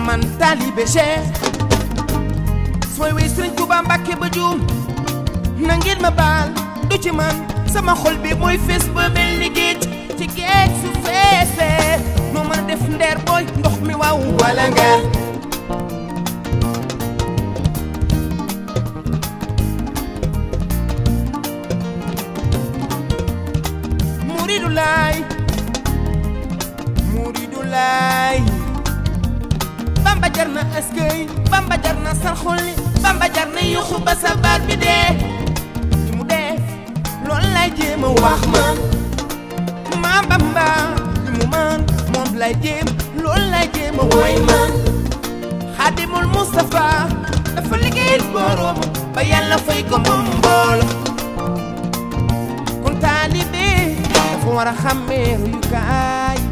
man taalibe Cheikh sooy wey Sëriñ Tuuba Mbàkke ba juum na ngeen ma baal du ci man sama xol bi mooy fees ba mel ni géej ci géej su feesee noo mën a def ndeer booy ndox mi waaw wala nga muridu laay muridu laay bamba jar na eskay bamba jar na sarxolli bamba jar na yuxu ba sa baat bi dee li mu def loolu lay jéem a wax man ma bamba li mu man moom lay jéem loolu lay jéem a woy man xaadimul Mustafa dafa liggéeyal boroom ba yàlla fay ko moom mboolo kon taalibe dafa war a xàmmee ruyukaay